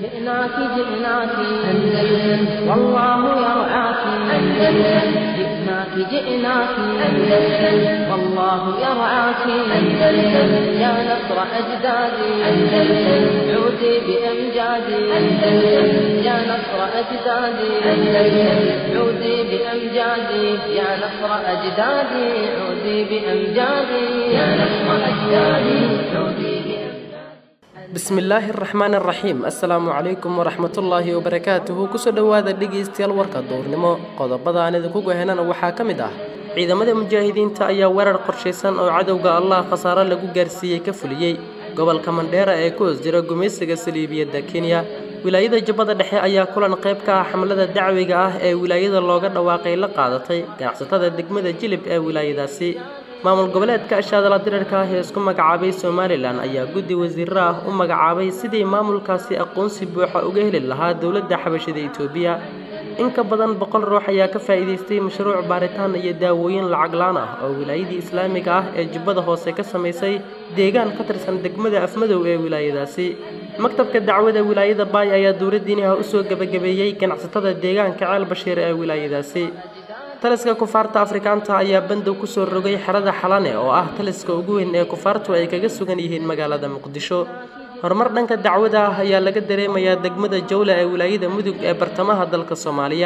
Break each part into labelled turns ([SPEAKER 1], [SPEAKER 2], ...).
[SPEAKER 1] جئناك جئناك أندلس والله يرعاك أندلس جئناك جئناك أندلس والله يرعاك أندلس يا نصر أجدادي أندلس عودي بأمجادي أندلس يا نصر أجدادي أندلس عودي بأمجادي يا نصر أجدادي عودي بأمجادي يا نصر أجدادي عودي بأمجادي
[SPEAKER 2] bismi illaahi araxmaan araxiim assalaamu calaykum waraxmatullaahi wabarakaatuhu kusoo dhowaada dhegaystayaal warka duurnimo qodobada aan idinku gohenana waxaa ka mid ah ciidamada mujaahidiinta ayaa weerar qorshaysan oo cadowga allah khasaaro lagu gaarsiiyey ka fuliyey gobolka mandheera ee ku hoos jira gumaysiga saliibiyadda kenya wilaayada jubbada dhexe ayaa kulan qayb ka ah xamlada dacwiga ah ee wilaayada looga dhawaaqay la qaadatay ganacsatada degmada jilib ee wilaayadaasi maamul goboleedka ashaadala dirarka ah ee isku magacaabay somalilan ayaa guddi wasiiro ah u magacaabay sidii maamulkaasi aqoonsi buuxa uga heli lahaa dowladda xabashida itoobiya in ka badan boqol ruux ayaa ka faa'iidaystay mashruuc baaritaan iyo daawooyin lacag laan ah oo wilaayadii islaamiga ah ee jubbada hoose ka samaysay deegaan ka tirsan degmada afmadow ee wilaayadaasi maktabka dacwada wilaayada baay ayaa dowladdiiniha usoo gebagabeeyey ganacsatada deegaanka ceel bashiir ee wilaayadaasi taliska kufaarta afrikaanta ayaa bandow kusoo rogay xerada xalane oo ah taliska ugu weyn ee kufaartu ay kaga sugan yihiin magaalada muqdisho horumar dhanka dacwada ah ayaa laga dareemayaa degmada jawla ee wilaayada mudug ee bartamaha dalka soomaaliya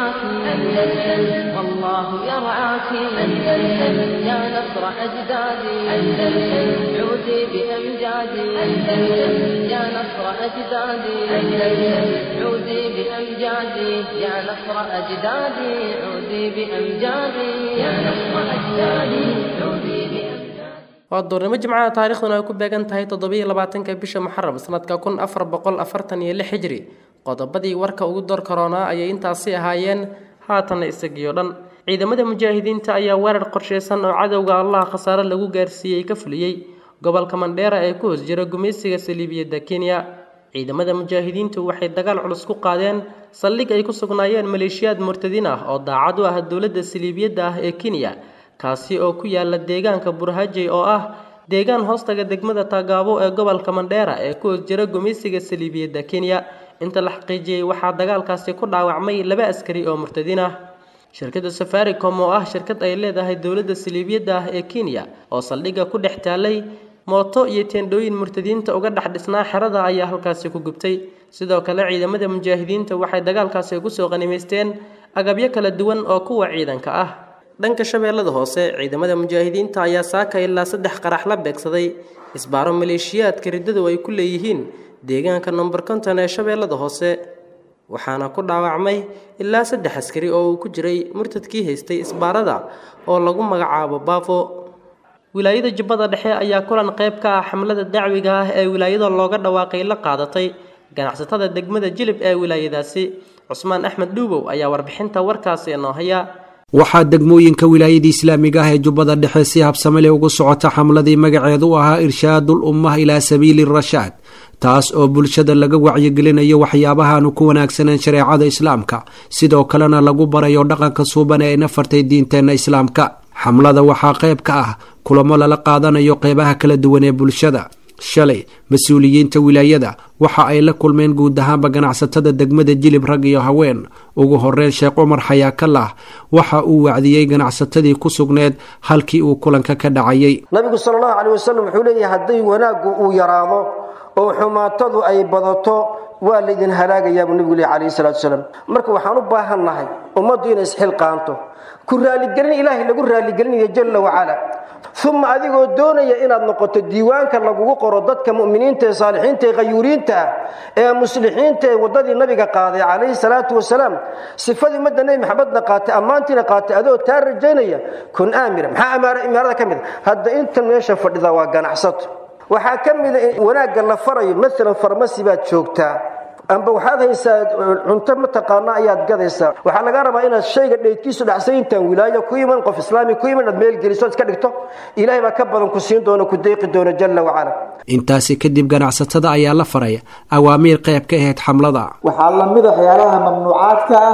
[SPEAKER 1] والله يرعاك أندلس يا نصر أجدادي أندلس عودي بأمجادي أندلس يا نصر أجدادي أندلس عودي بأمجادي يا نصر أجدادي عودي بأمجادي يا نصر أجدادي عودي بأمجادي
[SPEAKER 2] waa duurnimo jimcaha taariikhduna ay ku beegan tahay toddobiiyo labaatanka bisha muxaram sanadka kun afar boqol afartan iyo lix hijri qodobadii warka ugu door karoonaa ayay intaasi ahaayeen haatanna isagiyo dhan ciidamada mujaahidiinta ayaa weerar qorshaysan oo cadowga allah khasaare lagu gaarsiiyey ka fuliyey gobolka mandheera ee ku hoos jira gumaysiga saliibiyadda kenya ciidamada mujaahidiintu waxay dagaal culus ku qaadeen saldhig ay ku sugnaayeen maleeshiyaad murtadiin ah oo daacad u ah dowladda saliibiyadda ah ee kenya kaasi oo ku yaala deegaanka burhajey oo ah deegaan hoostaga degmada taagaabo ee gobolka mandheera ee ku hoos jira gumaysiga saliibiyadda kenya inta la xaqiijiyey waxaa dagaalkaasi ku dhaawacmay laba askari oo murtadiin ah shirkadda safaricom oo ah shirkad ay leedahay dowladda saliibiyadda ah ee kenya oo saldhigga ku dhex taalay mooto iyo teendhooyin murtadiinta uga dhex dhisnaa xerada ayaa halkaasi ku gubtay sidoo kale ciidamada mujaahidiinta waxay dagaalkaasi kusoo qanimaysteen agabyo kala duwan oo kuwa ciidanka ah dhanka shabeellada hoose ciidamada mujaahidiinta ayaa saaka ilaa saddex qarax la beegsaday isbaaro maleeshiyaadka riddadu ay ku leeyihiin deegaanka nomber konton ee shabeellada hoose waxaana ku dhaawacmay ilaa saddex askari oo uu ku jiray murtadkii haystay isbaarada oo lagu magacaabo baafo wilaayada jubbada dhexe ayaa kulan qayb ka ah xamlada dacwiga ah ee wilaayada looga dhawaaqay la qaadatay ganacsatada degmada jilib ee wilaayadaasi cusmaan axmed dhuubow ayaa warbixinta warkaasi inoo haya
[SPEAKER 3] waxaa degmooyinka wilaayada islaamiga ah ee jubbada dhexe si habsame leh ugu socota xamladii magaceedu ahaa irshaadul ummah ilaa sabiili rashaad taas oo bulshada laga wacyigelinayo waxyaabahaanu ku wanaagsaneen shareecada islaamka sidoo kalena lagu barayo dhaqanka suuban ee nafartay diinteenna islaamka xamlada waxaa qayb ka ah kulamo lala qaadanayo qeybaha kala duwan ee bulshada shalay mas-uuliyiinta wilaayada waxa ay la kulmeen guud ahaanba ganacsatada degmada jilib rag iyo haween ugu horeyn sheekh cumar xayaakallah waxa uu wacdiyey ganacsatadii ku sugneed halkii uu kulanka ka dhacayay
[SPEAKER 4] nabigu sal allahu caleyh wasalam wuxuu leeyahay hadday wanaaggu uu yaraado oo xumaatadu ay badato waa laydin halaagayaa buu nebigu leeyahy calayhi salatu wasalaam marka waxaan u baahan nahay ummaddu inay isxilqaanto ku raaligelin ilaahay lagu raaligelinayo jalla wacala uma adigoo doonaya inaad noqoto diiwaanka lagugu qoro dadka muminiinta ee saalixiinta ee khayuuriinta ah ee muslixiinta ee waddadii nabiga qaaday calayhi salaatu wasalaam sifadii madda nebi maxamedna qaatay ammaantiina qaatay adoo taa rajaynaya kun aamira maxaa imaarada ka mid a hadda intan meesha fadhida waa ganacsato waxaa ka mida wanaagga la farayo maalan farmasi baad joogtaa amba waxaad haysaa cunto mataqaana ayaad gadaysaa waxaa laga rabaa inaad shayga dheydkiisu dhacsan intaan wilaayo ku iman qof islaami ku iman aad meel geliso iska dhigto ilaahay baa ka badan ku siin doona ku deeqi doona jalla wacala
[SPEAKER 3] intaasi kadib ganacsatada ayaa la faraya awaamiir qayb ka ahayd xamlada
[SPEAKER 5] waxaa lamid a waxyaalaha mamnuucaadka ah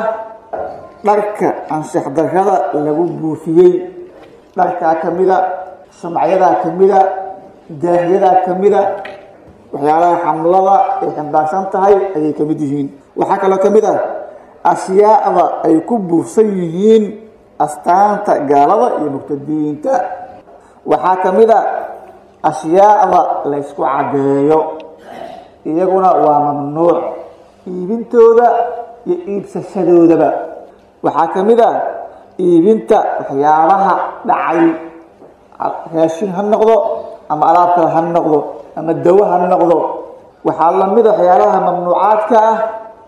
[SPEAKER 5] dharka ansix darrada lagu buufiyey dharkaa ka mida samacyadaa ka mida daahyadaa ka mida waxyaalaha xamlada ay ximbaarsan tahay ayay ka mid yihiin waxaa kaloo ka mid ah ashyaada ay ku buufsan yihiin astaanta gaalada iyo murtadiinta waxaa ka mid a ashyaada laysku caddeeyo iyaguna waa mamnuuc iibintooda iyo iibsashadoodaba waxaa ka mid a iibinta waxyaabaha dhacay raashin ha noqdo ama alaab kale ha noqdo ama dawo ha noqdo waxaa lamid a waxyaalaha mamnuucaadka ah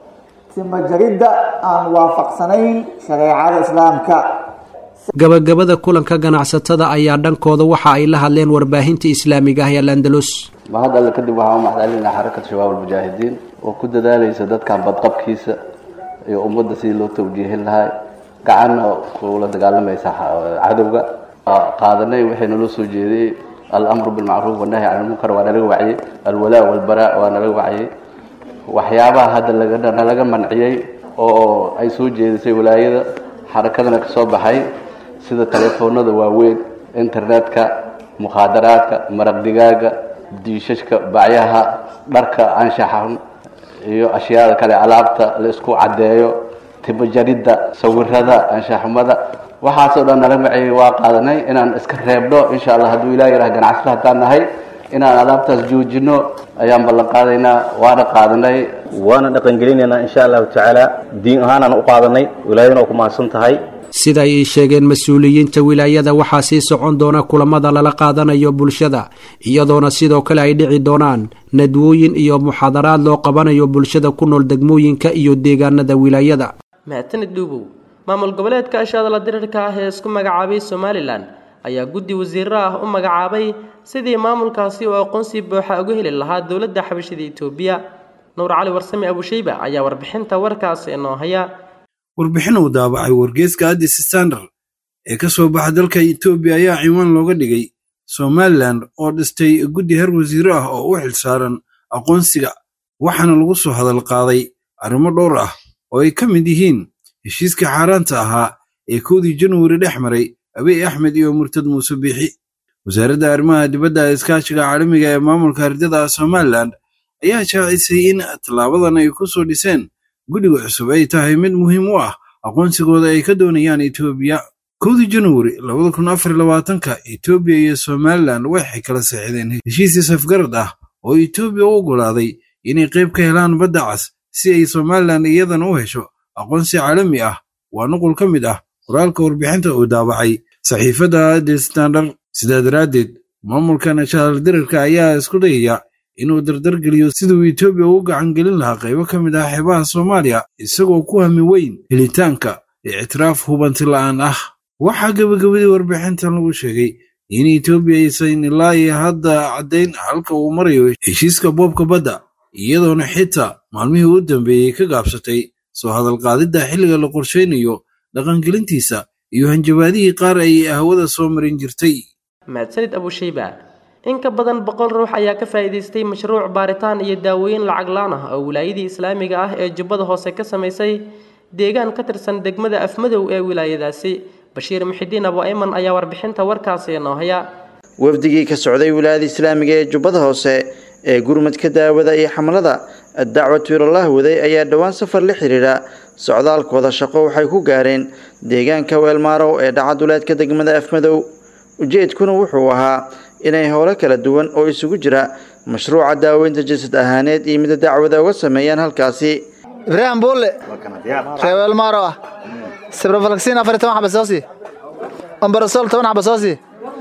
[SPEAKER 5] timajaridda aan waafaqsanayn shareecada islaamka
[SPEAKER 3] gabagabada kulanka ganacsatada ayaa dhankooda waxa ay la hadleen warbaahinta islaamiga ah ee alandalus
[SPEAKER 6] mahad alle kadib waxaan u maxdalinaa xarakata shabaab almujaahidiin oo ku dadaalaysa dadkan badqabkiisa iyo ummadda sidii loo tawjiihin lahaa gacanna kula dagaalamaysa cadowga qaadanay waxay naloo soo jeediyey alamru bilmacruuf wannahyi can ilmunkar waa nalaga waciyey alwalaa walbaraa waa nalaga waciyey waxyaabaha hadda laga nalaga manciyey oo ay soo jeedisay walaayada xarakadana ka soo baxay sida telefoonada waaweyn internetka mukhaadaraadka maraq digaaga diishashka bacyaha dharka anshaxan iyo ashyaada kale alaabta la isku caddeeyo timajaridda sawirada anshaxumada waxaasoo dhan nala maciyey waa qaadanay inaan iska reebno insha allah hadduu ilah yaraha ganacsada haddaan nahay inaan alaabtaas joojino ayaan ballan qaadaynaa waana qaadanay
[SPEAKER 7] waana dhaqangelinaynaa insha allahu tacaala diin ahaanaan u qaadanay wilaayadana oo ku mahadsan tahay
[SPEAKER 3] sida ay sheegeen mas-uuliyiinta wilaayada waxaa sii socon doona kulamada lala qaadanayo bulshada iyadoona sidoo kale ay dhici doonaan nadwooyin iyo muxaadaraad loo qabanayo bulshada ku nool degmooyinka iyo deegaanada wilaayada
[SPEAKER 2] mahadsanid dhuubow maamul goboleedka ashaadala dirirka ah ee isku magacaabay somalilan ayaa guddi wasiiro ah u magacaabay sidii maamulkaasi oo aqoonsi buuxa uga heli lahaa dowladda xabashida itoobiya nuur cali warsame abushayba ayaa warbixinta warkaasi inoo haya
[SPEAKER 8] warbixin uu daabacay wargeeska addis standard ee ka soo baxa dalka etoobiya ayaa ciwaan looga dhigay somalilan oo dhistay guddi heer wasiiro ah oo u xilsaaran aqoonsiga waxaana lagu soo hadal qaaday arrimo dhowr ah oo ay ka mid yihiin heshiiska xaaraanta ahaa ee kowdii januari dhex maray abiy axmed iyo murtad muuse biixi wasaaradda arrimaha dibadda iskaashiga caalamiga ee maamulka hardada somalilan ayaa shaacisay in tallaabadan ay ku soo dhiseen guddiga cusub ay tahay mid muhiim u ah aqoonsigooda ay ka doonayaan etoobiya kowdii januari labada kun afar labaatanka etoobiya iyo somalilan waxay kala saxiideen heshiisii safgarad ah oo etoobiya u oggolaaday inay qayb ka helaan badda cas si ay somalilan iyadana u hesho aqoonsi caalami ah waa nuqul ka mid ah qoraalka warbixinta uu daabacay saxiifadda the standard sidaa daraaddeed maamulkan ashaaldirarka ayaa isku dayaya inuu dardargeliyo siduu etoobiya ugu gacan gelin lahaa qaybo ka mid ah xeebaha soomaaliya isagoo ku hami weyn helitaanka ictiraaf hubanti la'aan ah waxaa gebagabadii warbixintan lagu sheegay in etoobiya aysan ilaa iyo hadda caddayn halka uu marayo heshiiska boobka badda iyadoona xitaa maalmihii u dambeeyey ka gaabsatay soo hadalqaadidda xilliga la qorshaynayo dhaqangelintiisa iyo hanjabaadihii qaar ay hawada soo marin jirtay
[SPEAKER 2] mahadsanid abushayba in ka badan boqol ruux ayaa ka faa'iidaystay mashruuc baaritaan iyo daawooyin lacag laan ah oo wilaayadii islaamiga ah ee jubbada hoose ka samaysay deegaan ka tirsan degmada afmadow ee wilaayadaasi bashiir muxidiin abu ayman ayaa warbixinta warkaasi inoo haya
[SPEAKER 9] wafdigii ka socday wilaayada islaamiga ee jubbada hoose ee gurmadka daawada iyo xamlada addacwatu ilallah waday ayaa dhowaan safar la xiriira socdaalkooda shaqo waxay ku gaareen deegaanka weelmaarow ee dhacaduleedka degmada afmadow ujeedkuna wuxuu ahaa inay howlo kala duwan oo isugu jira mashruuca daaweynta jasad ahaaneed iyo mida dacwada uga sameeyaan halkaasi
[SPEAKER 10] ibraahim buulle reeweelmaaro ah sibrofalksiin afar toban xaba soosi ombarasol toban xaba soosi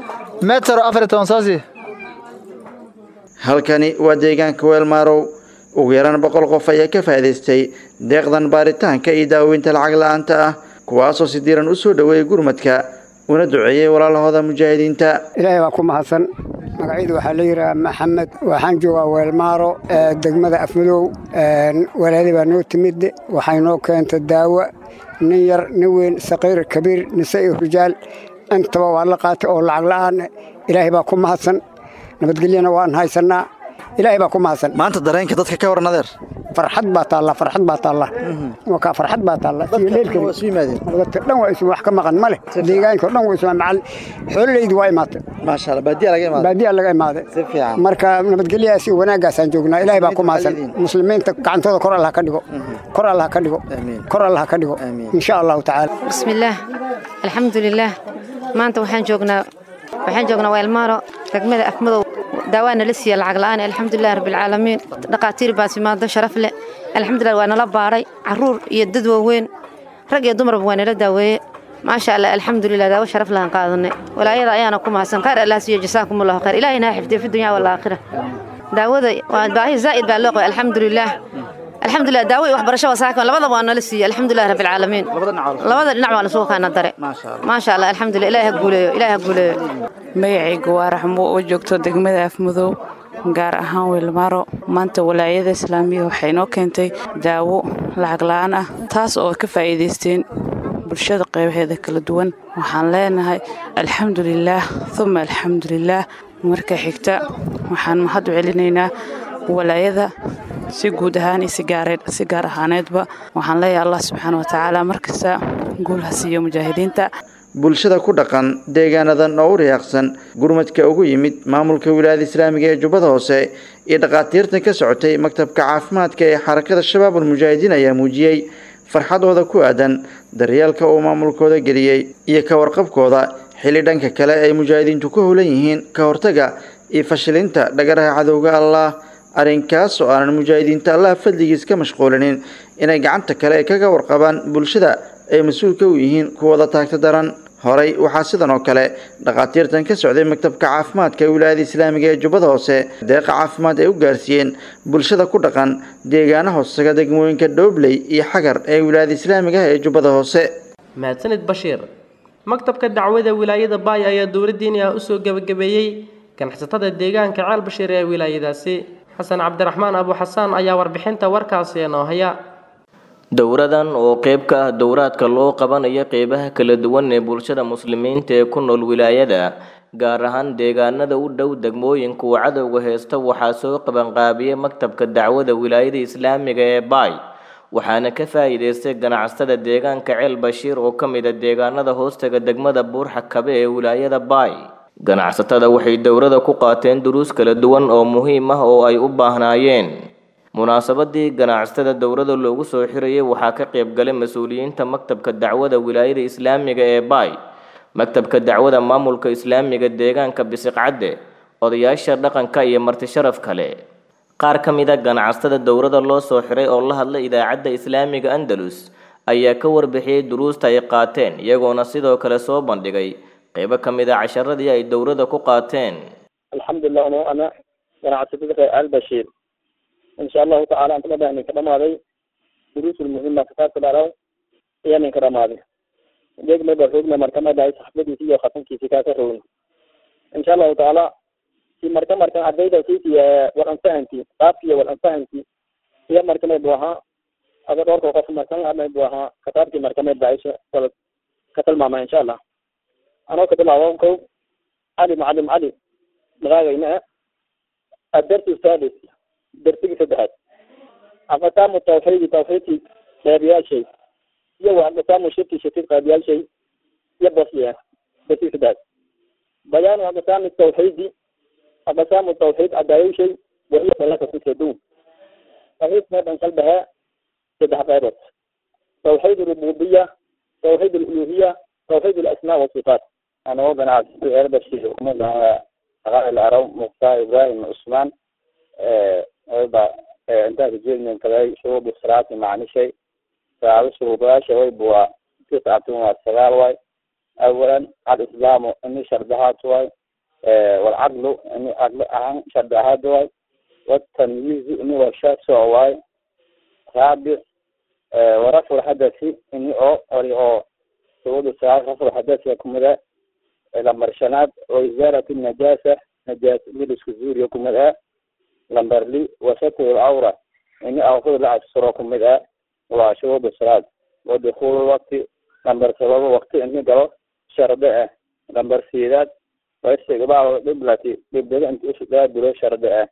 [SPEAKER 10] metero afar toban soosi
[SPEAKER 9] halkani waa deegaanka weelmaarow ugu yaraan boqol qof ayaa ka faa'iidaystay deeqdan baaritaanka iyo daaweynta lacag la-aanta ah kuwaasoo si diiran u soo dhoweeyay gurmadka una duceeyey walaalahooda mujaahidiinta
[SPEAKER 11] ilaahay baa ku mahadsan magacyadu waxaa la yidhaha maxamed waxaan joogaa weelmaaro degmada afmadow walaali baa noo timid waxay noo keenta daawo nin yar nin weyn saqiir kabiir nise iyo rijaal intaba waa la qaatay oo lacag la'aan ilaahay baa ku mahadsan nabadgelyana waan haysannaa ilaahay baa ku mahadsan
[SPEAKER 9] maanta dareenka dadka ka waran adeer
[SPEAKER 11] farxad baa taalla farxad baa taalla wakaa farxad baa taalla iyo leelkani dadka dhan waa isu wax ka maqan ma leh deegaanka dhan waa isu macal xoololeydu waa imaatay
[SPEAKER 9] maasha allah baadiya laga imaaday
[SPEAKER 11] baadiya laga imaaday
[SPEAKER 9] si fiican
[SPEAKER 11] marka nabadgelyahaas iyo wanaaggaasaan joognaa ilaahay baa ku mahadsan muslimiinta gacantooda kor allah ka dhigo kor allah ka dhigo kor allah ka dhigo insha allahu tacaala
[SPEAKER 12] bismillaah alxamdulilaah maanta waxaan joognaa waxaan joognaa weelmaaro degmada afmadow daawaana la siiya lacag la'aan alxamdulilah rabbilcaalamiin dhaqaatiir baa timaado sharaf leh alxamdulilah waa nala baadhay caruur iyo dad waaweyn rag iyo dumarba waa nala daaweeye maasha allah alxamdulilah daawo sharaf lahan qaadanay walaayada ayaana ku mahadsan khayr allah siiyo jasaakumullahu khayr ilaahay naa xifdiyo fi dunya walaakhira daawada waa baahi zaa'id baa loo qabay alxamdulilah alxamdulilah daawo iyo waxbarasho wasaaka labadaba waa nala siiya alxamdulilah rabbilcaalamiin labada dhinac waa lasugu kaana dare maasha allah alxamdulilah ilaahay ha guuleeyo ilaahay ha guuleeyo
[SPEAKER 13] magacaygu waa raxmo oo joogto degmada afmadow gaar ahaan weelmaaro maanta walaayada islaamiga waxay noo keentay daawo lacag la'aan ah taas oo ka faa'iidaysteen bulshada qaybaheeda kala duwan waxaan leenahay alxamdulilaah uma alxamdulilaah marka xigta waxaan mahad u celinaynaa walaayada si guud ahaan iyo si gaar ahaaneedba waxaan leeyahay allah subxaana watacaala markasta guul ha siiyo mujaahidiinta
[SPEAKER 9] bulshada ku dhaqan deegaanadan oo u riyaaqsan gurmadka ugu yimid maamulka wilaayada islaamiga ee jubbada hoose iyo dhakhaatiirtan ka socotay maktabka caafimaadka ee xarakada shabaabul mujaahidiin ayaa muujiyey farxadooda ku aadan daryeelka uu maamulkooda geliyey iyo ka warqabkooda xilli dhanka kale ay mujaahidiintu ku howlan yihiin ka hortaga iyo fashilinta dhagaraha cadowga allah arrinkaas oo aanan mujaahidiinta allah fadligiis ka mashquulinin inay gacanta kale kaga warqabaan bulshada ay mas-uulka u yihiin kuwada taagta daran horey waxaa sidan oo kale dhakhaatiirtan ka socday maktabka caafimaadka ee wilaayada islaamiga ee jubbada hoose deeqa caafimaad ay u gaarsiiyeen bulshada ku dhaqan deegaana hoosaga degmooyinka dhoobley iyo xagar ee wilaayada islaamiga ee jubbada hoose
[SPEAKER 2] mahadsanid bashiir maktabka dacwada wilaayada baay ayaa dowladdiini ah usoo gebagabeeyey ganacsatada deegaanka ceel bashiir ee wilaayadaasi xasan cabdiraxmaan abu xasaan ayaa warbixinta warkaasi inoo haya
[SPEAKER 14] dowradan oo qayb ka ah dowraadka loo qabanayo qeybaha kala duwan ee bulshada muslimiinta ee ku nool wilaayada gaar ahaan deegaanada u dhow degmooyinka uu cadowga heysta waxaa soo qabanqaabiyey maktabka dacwada wilaayada islaamiga ee baay waxaana ka faa'iidaystay ganacsatada deegaanka ceel bashiir oo ka mid a deegaanada hoostaga degmada buurxa kabe ee wilaayada baay ganacsatada waxay dowrada ku qaateen duruus kala duwan oo muhiim ah oo ay u baahnaayeen munaasabadii ganacsatada dowrada loogu soo xirayay waxaa ka qayb galay mas-uuliyiinta maktabka dacwada wilaayada islaamiga ee baay maktabka dacwada maamulka islaamiga deegaanka bisiqcadde odayaasha dhaqanka iyo marti sharaf kale qaar ka mid a ganacsatada dowrada loo soo xiray oo la hadlay idaacadda islaamiga andalus ayaa ka warbixiyey duruusta ay qaateen iyagoona sidoo kale soo bandhigay qaybo ka mid a casharadii ay dowrada ku qaateen
[SPEAKER 15] alxamdulilah ano ana ganacsatada reer albashiir insha allahu tacala aan kala ninka dhamaaday duruusul muhima kitaabka dharaw ayaa ninka dhamaaday degmaba rogna marka madahay saxbadiisi iyo khatankiisi kaaka rogna insha allahu tacaala si marka markan ardayda siisi wal anfahanti qaabkiiyo wal anfahanti iyo marka may bu ahaa ada dhowrka qof markan may bu ahaa kitaabkii marka may baisha wal ka tilmaama insha allah anoo ka bilaabo kow cali macalim cali magaagayna adarsu sadis darsigii saddexaad aqsaamu tawxiidi tawxiidkii qeybiyaashay iyo wa aqsaamu shirki shirkid qeybiyaashay iyo bosiya darsigii saddexaad bayaanu aqsaami tawxiidi aqsaamu tawxiid cadaayowshay wahiya dalaka kusedow tawxiid meedan kalbahe saddex qeybood tawxiid rububiya tawxiid aluluhiya tawxiid alasmaa wasifaat
[SPEAKER 16] anoo ganacsi erbashir umadaha aqaal araw muqtaa ibrahim cusmaan wayba intaa kajeednin kaday shuruud salaati macnishay saacado shuruudayaasha wayba waa tiscatun waa sagaal waay awalan alislaamu ini shardahaad waay walcadlu ini cadlo ahaan shardahaad waay watamyiizu ini waa shaasoc waay raabic warafu lhadasi ini oo ori oo shuruuda sagaal rafu lhadasiga kumida lambar shanaad waizaarat najaasa najaas milisku zuuriya kumid ah lambar li wasatr lcawra ini awrada la asturo kumid ah waa shuruud salaad wadukul wakti lambar todoba wakti ini galo sharde ah lambar sideed waistiqbaal qiblati qiblada inta usudaabulo sharde ah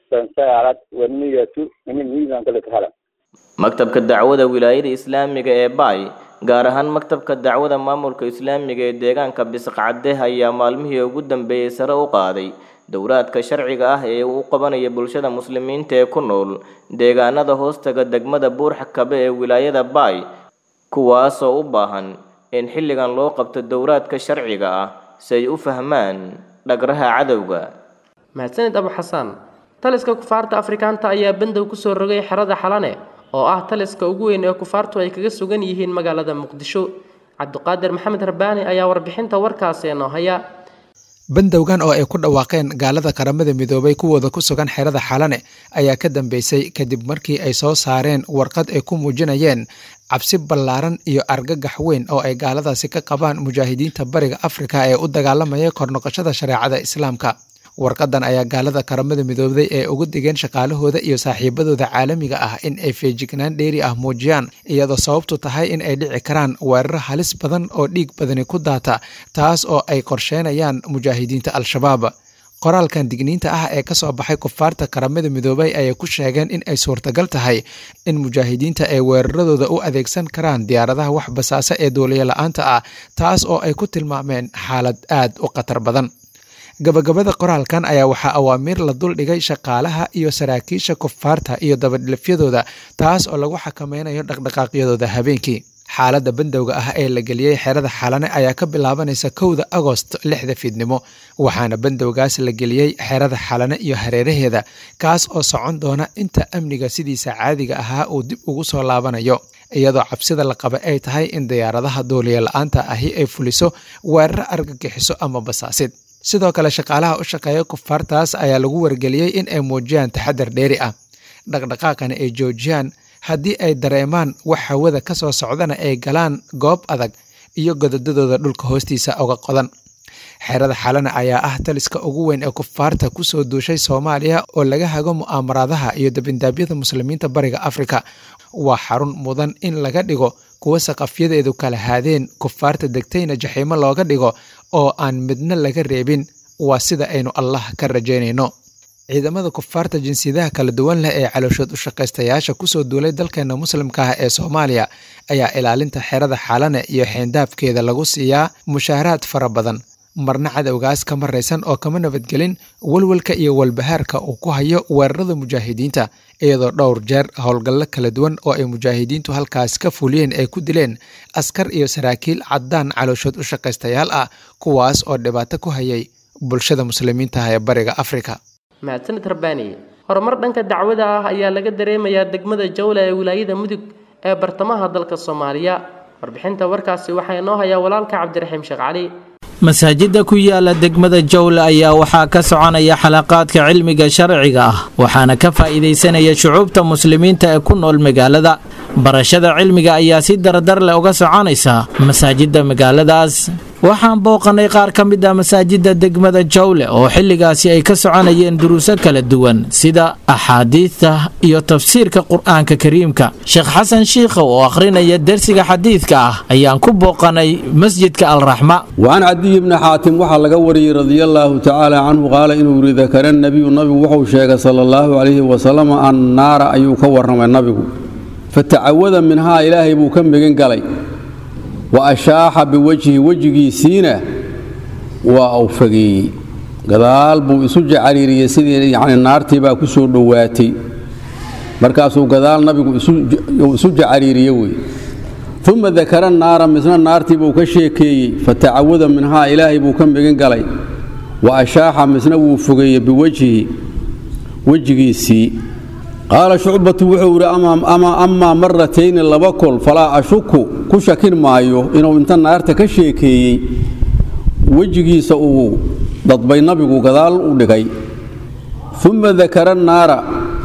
[SPEAKER 16] sansaarat waniyatu ini miisanka la kahala
[SPEAKER 14] maktabka dacwada wilaayada islaamiga ee baay gaar ahaan maktabka dacwada maamulka islaamiga ee deegaanka bisqacde ayaa maalmihii ugu dambeeyey sare u qaaday dowraadka sharciga ah ee uu qabanaya bulshada muslimiinta ee ku nool deegaanada hoostaga degmada buurxakabe ee wilaayada baay kuwaasoo u baahan in xilligan loo qabto dowraadka sharciga ah si ay u fahmaan dhagraha cadowga
[SPEAKER 2] mahadsanid abu xasaan taliska kufaarta afrikaanta ayaa bandow kusoo rogay xerada xalane oo ah taliska ugu weyn ee kufaartu ay kaga sugan yihiin magaalada muqdisho cabdiqaadir maxamed rabbaani ayaa warbixinta warkaasi noo haya
[SPEAKER 17] bandowgan oo ay ku dhawaaqeen gaalada qaramada midoobay kuwooda ku sugan xerada xalane ayaa ka dambeysay kadib markii ay soo saareen warqad ay ku muujinayeen cabsi ballaaran iyo argagax weyn oo ay gaaladaasi ka qabaan mujaahidiinta bariga afrika ee u dagaalamaya kornoqoshada shareecada islaamka warqadan ayaa gaalada qaramada midoobday ee ugu digeen shaqaalahooda iyo saaxiibadooda caalamiga ah in ay feejignaan dheeri ah muujiyaan iyadoo sababtu tahay in ay dhici karaan weeraro halis badan oo dhiig badani ku daata taas oo ay qorsheynayaan mujaahidiinta al-shabaab qoraalkan digniinta ah ee kasoo baxay kufaarta qaramada midoobay ayay ku sheegeen in ay suurtagal tahay in mujaahidiinta ay weeraradooda u adeegsan karaan diyaaradaha wax basaasa ee duuliyo la-aanta ah taas oo ay ku tilmaameen xaalad aad u khatar badan gabagabada qoraalkan ayaa waxaa awaamiir la duldhigay shaqaalaha iyo saraakiisha kufaarta iyo dabadhilafyadooda taas oo lagu xakameynayo dhaqdhaqaaqyadooda habeenkii xaaladda bandowga ah ee la geliyey xerada xalane ayaa ka bilaabanaysa kowda agost lixda fiidnimo waxaana bandowgaas la geliyey xerada xalane iyo hareeraheeda kaas oo socon doona inta amniga sidiisa caadiga ahaa uu dib ugu soo laabanayo iyadoo cabsida la qaba ay tahay in diyaaradaha duuliya la-aanta ahi ay fuliso weeraro argagixiso ama basaasid sidoo kale shaqaalaha u shaqeeya kufaartaas ayaa lagu wargeliyey in ay muujiyaan taxadar dheeri ah dhaqdhaqaaqana ay joojiyaan haddii ay dareemaan wax hawada ka soo socdana ay galaan goob adag iyo godadadooda dhulka hoostiisa uga qodan xerada xalana ayaa ah taliska ugu weyn ee kufaarta kusoo duushay soomaaliya oo laga hago mu'aamaraadaha iyo dabindaabyada muslimiinta bariga afrika waa xarun mudan in laga dhigo kuwa saqafyadeedu kala haadeen kufaarta degtayna jaxiimo looga dhigo oo aan midna laga reebin waa sida aynu allah ka rajaynayno ciidamada kufaarta jinsiyadaha kala duwan leh ee calooshood u shaqaystayaasha kusoo duulay dalkeena muslimka ah ee soomaaliya ayaa ilaalinta xerada xalane iyo xeendaafkeeda lagu siiyaa mushaaraad fara badan marna cadowgaas ka maraysan oo kama nabadgelin walwalka iyo walbahaarka uu ku hayo weerarada mujaahidiinta iyadoo dhowr jeer howlgallo kala duwan oo ay mujaahidiintu halkaas ka fuliyeen ay ku dileen askar iyo saraakiil caddaan calooshood u shaqaystayaal ah kuwaas oo dhibaato ku hayay bulshada muslimiintaah ee bariga afrika
[SPEAKER 2] mahadsanid rabbaani horumar dhanka dacwada ah ayaa laga dareemayaa degmada jawla ee wilaayada mudug ee bartamaha dalka soomaaliya warbixinta warkaasi waxaa inoo hayaa walaalka cabdiraxiim sheekh cali
[SPEAKER 18] masaajidda ku yaala degmada jowle ayaa waxaa ka soconaya xalaqaadka cilmiga sharciga ah waxaana ka faa'iidaysanaya shucuubta muslimiinta ee ku nool magaalada barashada cilmiga ayaa si dardar leh uga soconaysa masaajidda magaaladaas waxaan booqannay qaar ka mid ah masaajidda degmada jowle oo xilligaasi ay ka soconayeen duruuso kala duwan sida axaadiidta iyo tafsiirka qur-aanka kariimka sheekh xasan shiikhow oo akhrinaya dersiga xadiidka ah ayaan ku booqannay masjidka alraxma
[SPEAKER 19] وعن عدي بن حاتم وحا لغا وري رضي الله تعالى عنه قال إنه ذكر النبي النبي وحو شيغ صلى الله عليه وسلم النار أيو كورم النبي فتعوذ منها إلهي بو كم بغن قلي وأشاح بوجهه وجهي سينة وأوفقي قدال بو إسوج عريري سيدي يعني النار تبا كسور دواتي مركاسو قدال نبي إسوج عريري وي ثم ذكر النار مثل النار تبو كشيكي فتعوذ منها إلهي بو كم بغن قلي وأشاح مثل وفقي بوجهه وجهي سي قال شعبة وحور أمام أما أما مرتين لبكل فلا أشك كشكين مايو إنه انت النار تكشيكي وجهي سأو ضطبي نبي قدال ودقي ثم ذكر النار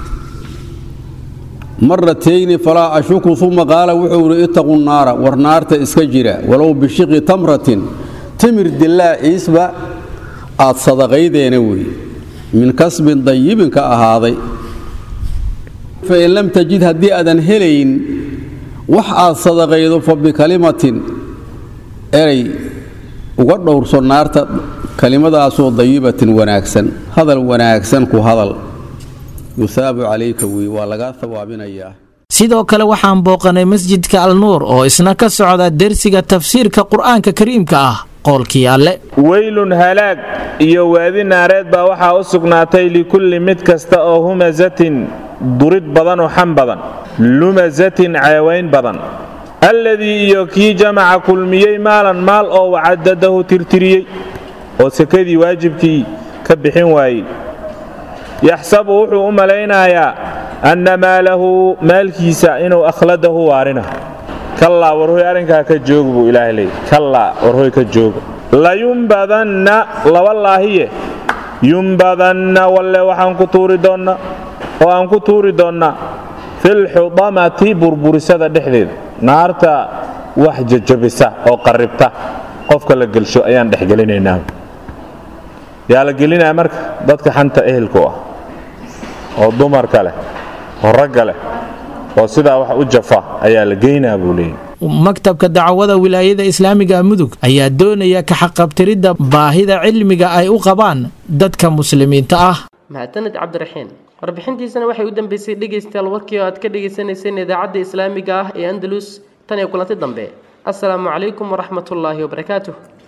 [SPEAKER 19] مرتين فلا أشك ثم قال وحور اتقوا النار ورنار تسكجرا ولو بشق تمرة تمر دلا عيسبا آت صدقي دينوي من كسب طيب كأهاضي فإن لم تجد هدي أذن هلين وحا صدقيض فبكلمة أري وقد دورسو النار كلمة أسو ضيبة وناكسا هذا الوناكسا كو هذا yuthaabu calayka wey waa lagaa hawaabinayaa
[SPEAKER 18] sidoo kale waxaan booqanay masjidka alnuur oo isna ka socda dersiga tafsiirka qur-aanka kariimka ah qoolkii alle
[SPEAKER 20] weylun halaag iyo waadi naareed baa waxaa u sugnaatay likulli mid kasta oo humasatin durid badan oo xam badan lumasatin ceewayn badan alladii iyo kii jamaca kulmiyey maalan maal oo wacadadahu tirtiriyey oo sekadii waajibkii ka bixin waayey yaxsabu wuxuu u malaynayaa anna maalahu maalkiisa inuu akhladahu waarina kallaa warhoy arrinkaa ka joog buu ilaahay leeyay kallaa warhoy ka jooga layumbadanna laba laahiye yumbadanna walle waxaan ku tuuri doonnaa oo aan ku tuuri doonnaa filxudamati burburisada dhexdeeda naarta wax jajabisa oo qarribta qofka la gelsho ayaan dhexgelinaynaa yaa la gelinaya marka dadka xanta ehelku ah oo dumarka leh oo ragga leh oo sidaa wax u jafa ayaa la geynaa buu leeyahy
[SPEAKER 18] maktabka dacwada wilaayada islaamiga mudug ayaa doonaya ka xaqabtiridda baahida cilmiga ay u qabaan dadka muslimiinta ah
[SPEAKER 2] mahadsaned cabdiraxiin warbixintiisana waxay u dambeysay dhegaystayaal warkii oo aad ka dhagaysanayseen idaacadda islaamiga ah ee andalus tan iyo kulanti dambe asalaamu calaykum waraxmatullaahi wabarakaatuh